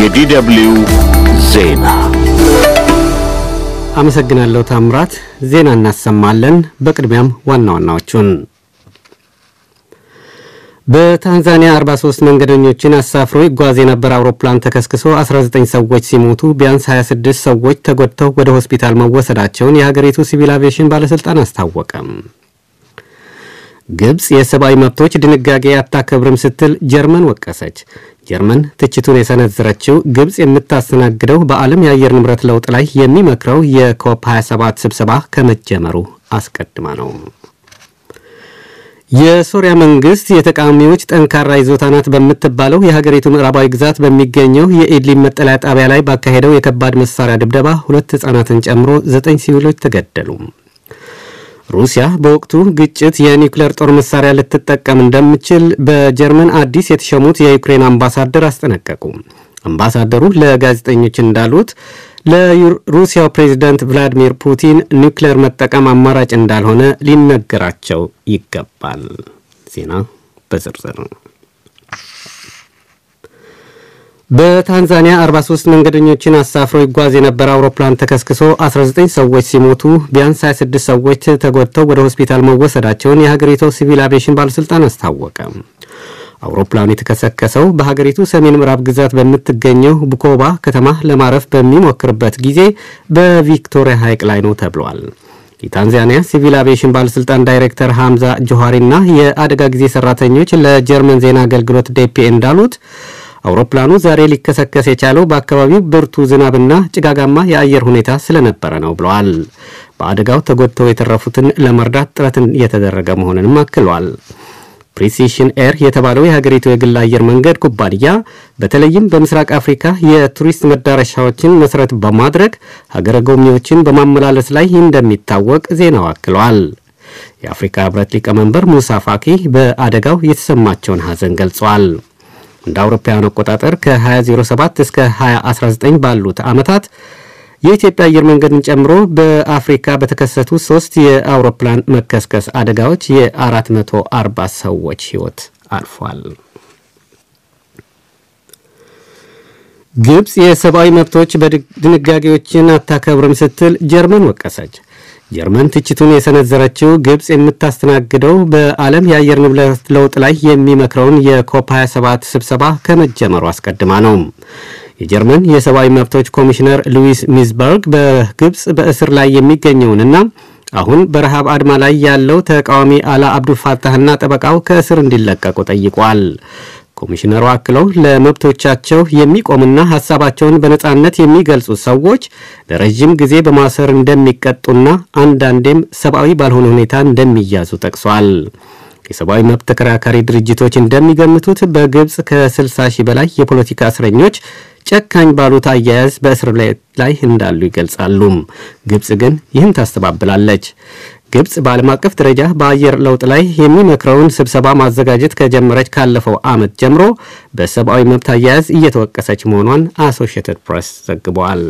የዲደብልዩ ዜና አመሰግናለሁ ታምራት። ዜና እናሰማለን። በቅድሚያም ዋና ዋናዎቹን በታንዛኒያ 43 መንገደኞችን አሳፍሮ ይጓዝ የነበረ አውሮፕላን ተከስክሶ 19 ሰዎች ሲሞቱ ቢያንስ 26 ሰዎች ተጎድተው ወደ ሆስፒታል መወሰዳቸውን የሀገሪቱ ሲቪል አቪዬሽን ባለሥልጣን አስታወቀ። ግብፅ የሰብአዊ መብቶች ድንጋጌ አታከብርም ስትል ጀርመን ወቀሰች። ጀርመን ትችቱን የሰነዘረችው ግብፅ የምታስተናግደው በዓለም የአየር ንብረት ለውጥ ላይ የሚመክረው የኮፕ 27 ስብሰባ ከመጀመሩ አስቀድማ ነው። የሶሪያ መንግስት የተቃዋሚዎች ጠንካራ ይዞታ ናት በምትባለው የሀገሪቱ ምዕራባዊ ግዛት በሚገኘው የኢድሊብ መጠለያ ጣቢያ ላይ ባካሄደው የከባድ መሳሪያ ድብደባ ሁለት ሕፃናትን ጨምሮ ዘጠኝ ሲቪሎች ተገደሉ። ሩሲያ በወቅቱ ግጭት የኒውክሌር ጦር መሳሪያ ልትጠቀም እንደምችል በጀርመን አዲስ የተሸሙት የዩክሬን አምባሳደር አስጠነቀቁ። አምባሳደሩ ለጋዜጠኞች እንዳሉት ለሩሲያው ፕሬዚዳንት ቭላዲሚር ፑቲን ኒውክሌር መጠቀም አማራጭ እንዳልሆነ ሊነገራቸው ይገባል። ዜና በዝርዝር በታንዛኒያ 43 መንገደኞችን አሳፍሮ ይጓዝ የነበረ አውሮፕላን ተከስክሶ 19 ሰዎች ሲሞቱ ቢያንስ 26 ሰዎች ተጎድተው ወደ ሆስፒታል መወሰዳቸውን የሀገሪቱ ሲቪል አቪዬሽን ባለሥልጣን አስታወቀ። አውሮፕላኑ የተከሰከሰው በሀገሪቱ ሰሜን ምዕራብ ግዛት በምትገኘው ቡኮባ ከተማ ለማረፍ በሚሞክርበት ጊዜ በቪክቶሪያ ሐይቅ ላይ ነው ተብሏል። የታንዛኒያ ሲቪል አቪዬሽን ባለሥልጣን ዳይሬክተር ሐምዛ ጆሃሪና የአደጋ ጊዜ ሠራተኞች ለጀርመን ዜና አገልግሎት ዴፒ እንዳሉት አውሮፕላኑ ዛሬ ሊከሰከስ የቻለው በአካባቢው ብርቱ ዝናብና ጭጋጋማ የአየር ሁኔታ ስለነበረ ነው ብለዋል። በአደጋው ተጎድተው የተረፉትን ለመርዳት ጥረትን እየተደረገ መሆኑንም አክሏል። ፕሪሲሽን ኤር የተባለው የሀገሪቱ የግል አየር መንገድ ኩባንያ በተለይም በምስራቅ አፍሪካ የቱሪስት መዳረሻዎችን መሠረት በማድረግ ሀገረ ጎብኚዎችን በማመላለስ ላይ እንደሚታወቅ ዜናው አክለዋል። የአፍሪካ ሕብረት ሊቀመንበር ሙሳ ፋኪ በአደጋው የተሰማቸውን ሐዘን ገልጸዋል። እንደ አውሮፓውያን አቆጣጠር ከ2007 እስከ 2019 ባሉት ዓመታት የኢትዮጵያ አየር መንገድን ጨምሮ በአፍሪካ በተከሰቱ ሶስት የአውሮፕላን መከስከስ አደጋዎች የ440 ሰዎች ሕይወት አልፏል። ግብፅ የሰብአዊ መብቶች ድንጋጌዎችን አታከብርም ስትል ጀርመን ወቀሰች። ጀርመን ትችቱን የሰነዘረችው ግብፅ የምታስተናግደው በዓለም የአየር ንብረት ለውጥ ላይ የሚመክረውን የኮፕ 27 ስብሰባ ከመጀመሩ አስቀድማ ነው። የጀርመን የሰብአዊ መብቶች ኮሚሽነር ሉዊስ ሚዝበርግ በግብፅ በእስር ላይ የሚገኘውንና አሁን በረሃብ አድማ ላይ ያለው ተቃዋሚ አላ አብዱልፋታህና ጠበቃው ከእስር እንዲለቀቁ ጠይቋል። ኮሚሽነሩ አክለው ለመብቶቻቸው የሚቆምና ሀሳባቸውን በነጻነት የሚገልጹ ሰዎች ለረዥም ጊዜ በማሰር እንደሚቀጡና አንዳንዴም ሰብአዊ ባልሆነ ሁኔታ እንደሚያዙ ጠቅሷል። የሰብአዊ መብት ተከራካሪ ድርጅቶች እንደሚገምቱት በግብፅ ከ60 ሺህ በላይ የፖለቲካ እስረኞች ጨካኝ ባሉት አያያዝ በእስር ላይ እንዳሉ ይገልጻሉ። ግብፅ ግን ይህን ታስተባብላለች። ግብፅ በዓለም አቀፍ ደረጃ በአየር ለውጥ ላይ የሚመክረውን ስብሰባ ማዘጋጀት ከጀመረች ካለፈው ዓመት ጀምሮ በሰብአዊ መብት አያያዝ እየተወቀሰች መሆኗን አሶሺየትድ ፕሬስ ዘግቧል።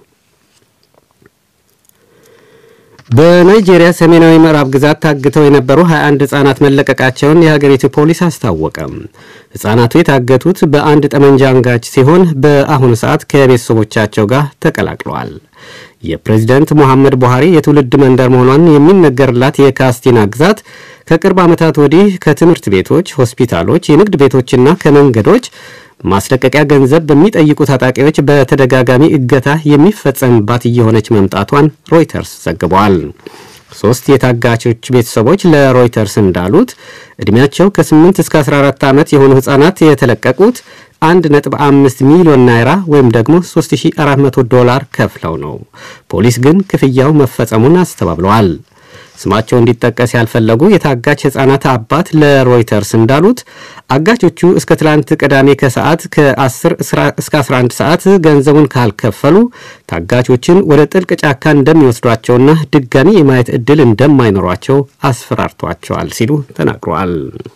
በናይጄሪያ ሰሜናዊ ምዕራብ ግዛት ታግተው የነበሩ 21 ሕፃናት መለቀቃቸውን የሀገሪቱ ፖሊስ አስታወቀ። ሕፃናቱ የታገቱት በአንድ ጠመንጃ አንጋች ሲሆን በአሁኑ ሰዓት ከቤተሰቦቻቸው ጋር ተቀላቅለዋል። የፕሬዚደንት ሙሐመድ ቡሃሪ የትውልድ መንደር መሆኗን የሚነገርላት የካስቲና ግዛት ከቅርብ ዓመታት ወዲህ ከትምህርት ቤቶች፣ ሆስፒታሎች፣ የንግድ ቤቶችና ከመንገዶች ማስለቀቂያ ገንዘብ በሚጠይቁ ታጣቂዎች በተደጋጋሚ እገታ የሚፈጸምባት እየሆነች መምጣቷን ሮይተርስ ዘግቧል። ሶስት የታጋቾች ቤተሰቦች ለሮይተርስ እንዳሉት ዕድሜያቸው ከ8 እስከ 14 ዓመት የሆኑ ሕፃናት የተለቀቁት 1.5 ሚሊዮን ናይራ ወይም ደግሞ 3400 ዶላር ከፍለው ነው። ፖሊስ ግን ክፍያው መፈጸሙን አስተባብለዋል። ስማቸው እንዲጠቀስ ያልፈለጉ የታጋች ሕፃናት አባት ለሮይተርስ እንዳሉት አጋቾቹ እስከ ትላንት ቅዳሜ ከሰዓት ከ10 እስከ 11 ሰዓት ገንዘቡን ካልከፈሉ ታጋቾችን ወደ ጥልቅ ጫካ እንደሚወስዷቸውና ድጋሚ የማየት ዕድል እንደማይኖሯቸው አስፈራርቷቸዋል ሲሉ ተናግረዋል።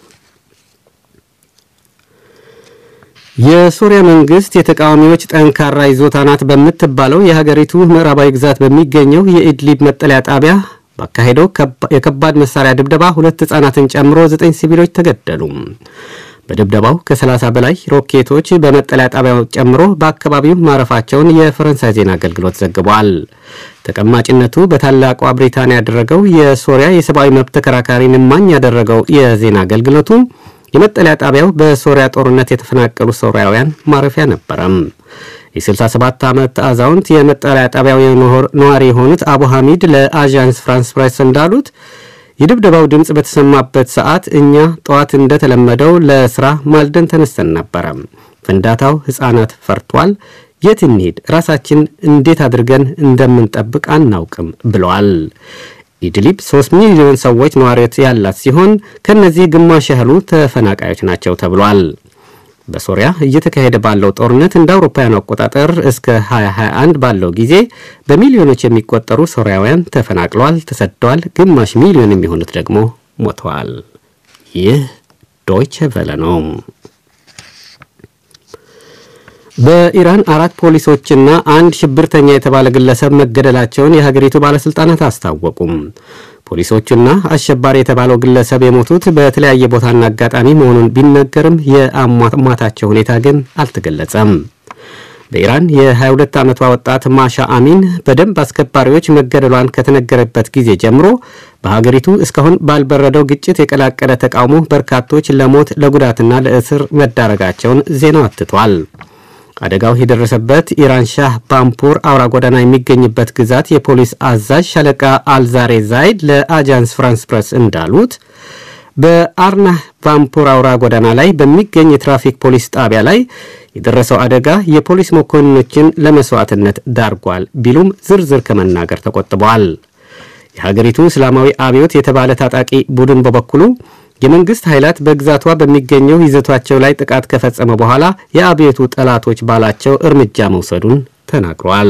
የሶሪያ መንግስት የተቃዋሚዎች ጠንካራ ይዞታ ናት በምትባለው የሀገሪቱ ምዕራባዊ ግዛት በሚገኘው የኢድሊብ መጠለያ ጣቢያ ባካሄደው የከባድ መሳሪያ ድብደባ ሁለት ሕፃናትን ጨምሮ ዘጠኝ ሲቪሎች ተገደሉ። በድብደባው ከ30 በላይ ሮኬቶች በመጠለያ ጣቢያው ጨምሮ በአካባቢው ማረፋቸውን የፈረንሳይ ዜና አገልግሎት ዘግቧል። ተቀማጭነቱ በታላቋ ብሪታንያ ያደረገው የሶሪያ የሰብአዊ መብት ተከራካሪን እማኝ ያደረገው የዜና አገልግሎቱ የመጠለያ ጣቢያው በሶሪያ ጦርነት የተፈናቀሉ ሶሪያውያን ማረፊያ ነበረም። የ67 ዓመት አዛውንት የመጠለያ ጣቢያው ነዋሪ የሆኑት አቡ ሐሚድ ለአዣንስ ፍራንስ ፕሬስ እንዳሉት የድብደባው ድምፅ በተሰማበት ሰዓት እኛ ጠዋት እንደተለመደው ለስራ ማልደን ተነስተን ነበረ። ፍንዳታው ሕፃናት ፈርቷል። የት እንሂድ? ራሳችን እንዴት አድርገን እንደምንጠብቅ አናውቅም ብለዋል። ኢድሊብ 3 ሚሊዮን ሰዎች ነዋሪዎች ያላት ሲሆን ከነዚህ ግማሽ ያህሉ ተፈናቃዮች ናቸው ተብሏል። በሶሪያ እየተካሄደ ባለው ጦርነት እንደ አውሮፓውያኑ አቆጣጠር እስከ 2021 ባለው ጊዜ በሚሊዮኖች የሚቆጠሩ ሶሪያውያን ተፈናቅለዋል፣ ተሰደዋል። ግማሽ ሚሊዮን የሚሆኑት ደግሞ ሞተዋል። ይህ ዶይቸ ቨለ ነው። በኢራን አራት ፖሊሶችና አንድ ሽብርተኛ የተባለ ግለሰብ መገደላቸውን የሀገሪቱ ባለሥልጣናት አስታወቁም። ፖሊሶቹና አሸባሪ የተባለው ግለሰብ የሞቱት በተለያየ ቦታና አጋጣሚ መሆኑን ቢነገርም የአሟሟታቸው ሁኔታ ግን አልተገለጸም። በኢራን የ22 ዓመቷ ወጣት ማሻ አሚን በደንብ አስከባሪዎች መገደሏን ከተነገረበት ጊዜ ጀምሮ በሀገሪቱ እስካሁን ባልበረደው ግጭት የቀላቀለ ተቃውሞ በርካቶች ለሞት ለጉዳትና ለእስር መዳረጋቸውን ዜናው አትቷል። አደጋው የደረሰበት ኢራን ሻህ ባምፑር አውራ ጎዳና የሚገኝበት ግዛት የፖሊስ አዛዥ ሻለቃ አልዛሬ ዛይድ ለአጃንስ ፍራንስ ፕረስ እንዳሉት በአርናህ ባምፑር አውራ ጎዳና ላይ በሚገኝ የትራፊክ ፖሊስ ጣቢያ ላይ የደረሰው አደጋ የፖሊስ መኮንኖችን ለመስዋዕትነት ዳርጓል ቢሉም ዝርዝር ከመናገር ተቆጥበዋል። የሀገሪቱ እስላማዊ አብዮት የተባለ ታጣቂ ቡድን በበኩሉ የመንግስት ኃይላት በግዛቷ በሚገኘው ይዘቷቸው ላይ ጥቃት ከፈጸመ በኋላ የአብዮቱ ጠላቶች ባላቸው እርምጃ መውሰዱን ተናግሯል።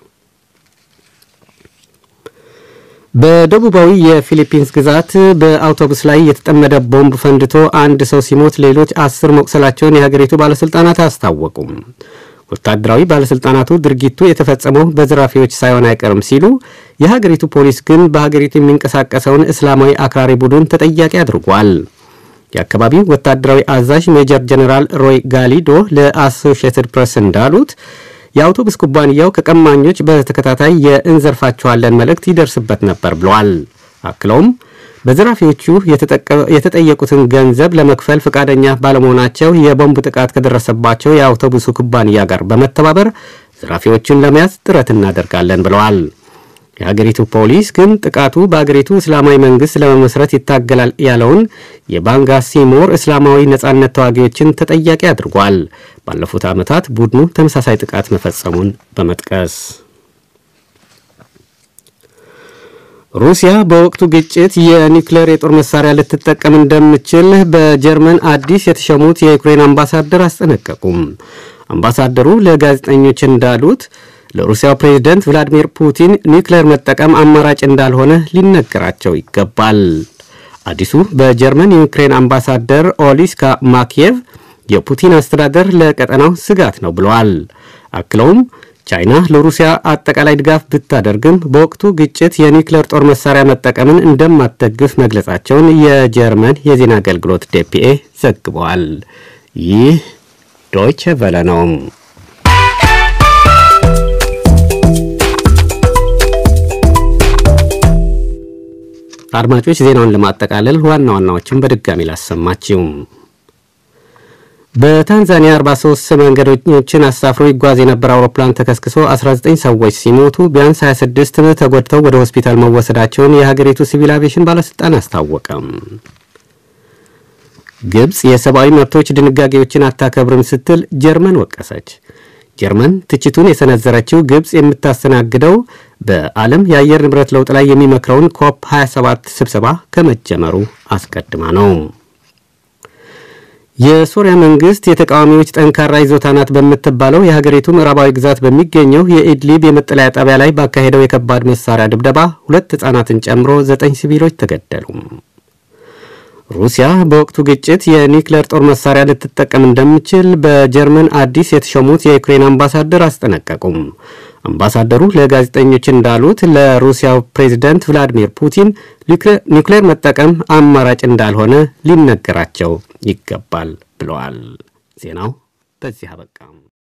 በደቡባዊ የፊሊፒንስ ግዛት በአውቶቡስ ላይ የተጠመደ ቦምብ ፈንድቶ አንድ ሰው ሲሞት ሌሎች አስር መቁሰላቸውን የሀገሪቱ ባለሥልጣናት አስታወቁም። ወታደራዊ ባለሥልጣናቱ ድርጊቱ የተፈጸመው በዘራፊዎች ሳይሆን አይቀርም ሲሉ፣ የሀገሪቱ ፖሊስ ግን በሀገሪቱ የሚንቀሳቀሰውን እስላማዊ አክራሪ ቡድን ተጠያቂ አድርጓል። የአካባቢው ወታደራዊ አዛዥ ሜጀር ጀኔራል ሮይ ጋሊዶ ለአሶሺየትድ ፕሬስ እንዳሉት የአውቶቡስ ኩባንያው ከቀማኞች በተከታታይ የእንዘርፋቸዋለን መልእክት ይደርስበት ነበር ብለዋል። አክለውም በዘራፊዎቹ የተጠየቁትን ገንዘብ ለመክፈል ፈቃደኛ ባለመሆናቸው የቦምብ ጥቃት ከደረሰባቸው የአውቶቡሱ ኩባንያ ጋር በመተባበር ዘራፊዎቹን ለመያዝ ጥረት እናደርጋለን ብለዋል። የሀገሪቱ ፖሊስ ግን ጥቃቱ በሀገሪቱ እስላማዊ መንግስት ለመመስረት ይታገላል ያለውን የባንጋ ሲሞር እስላማዊ ነጻነት ተዋጊዎችን ተጠያቂ አድርጓል። ባለፉት ዓመታት ቡድኑ ተመሳሳይ ጥቃት መፈጸሙን በመጥቀስ ሩሲያ በወቅቱ ግጭት የኒውክሌር የጦር መሳሪያ ልትጠቀም እንደምችል በጀርመን አዲስ የተሸሙት የዩክሬን አምባሳደር አስጠነቀቁም። አምባሳደሩ ለጋዜጠኞች እንዳሉት ለሩሲያው ፕሬዝደንት ቭላዲሚር ፑቲን ኒውክሌር መጠቀም አማራጭ እንዳልሆነ ሊነገራቸው ይገባል። አዲሱ በጀርመን የዩክሬን አምባሳደር ኦሊስካ ማኪየቭ የፑቲን አስተዳደር ለቀጠናው ስጋት ነው ብለዋል። አክለውም ቻይና ለሩሲያ አጠቃላይ ድጋፍ ብታደርግም በወቅቱ ግጭት የኒውክሌር ጦር መሳሪያ መጠቀምን እንደማትደግፍ መግለጻቸውን የጀርመን የዜና አገልግሎት ዴፒኤ ዘግበዋል። ይህ ዶይቸ ቨለ ነው። አድማጮች ዜናውን ለማጠቃለል ዋና ዋናዎችን በድጋሚ ላሰማችው። በታንዛኒያ 43 መንገደኞችን አሳፍሮ ይጓዝ የነበረ አውሮፕላን ተከስክሶ 19 ሰዎች ሲሞቱ ቢያንስ 26 ተጎድተው ወደ ሆስፒታል መወሰዳቸውን የሀገሪቱ ሲቪል አቪዬሽን ባለሥልጣን አስታወቀም። ግብፅ የሰብአዊ መብቶች ድንጋጌዎችን አታከብርም ስትል ጀርመን ወቀሰች። ጀርመን ትችቱን የሰነዘረችው ግብፅ የምታስተናግደው በዓለም የአየር ንብረት ለውጥ ላይ የሚመክረውን ኮፕ 27 ስብሰባ ከመጀመሩ አስቀድማ ነው። የሶሪያ መንግስት የተቃዋሚዎች ጠንካራ ይዞታ ናት በምትባለው የሀገሪቱ ምዕራባዊ ግዛት በሚገኘው የኢድሊብ የመጠለያ ጣቢያ ላይ ባካሄደው የከባድ መሳሪያ ድብደባ ሁለት ሕፃናትን ጨምሮ ዘጠኝ ሲቪሎች ተገደሉ። ሩሲያ በወቅቱ ግጭት የኒውክሌር ጦር መሳሪያ ልትጠቀም እንደምችል በጀርመን አዲስ የተሾሙት የዩክሬን አምባሳደር አስጠነቀቁም። አምባሳደሩ ለጋዜጠኞች እንዳሉት ለሩሲያው ፕሬዚደንት ቭላዲሚር ፑቲን ኒውክሌር መጠቀም አማራጭ እንዳልሆነ ሊነገራቸው ይገባል ብለዋል። ዜናው በዚህ አበቃ።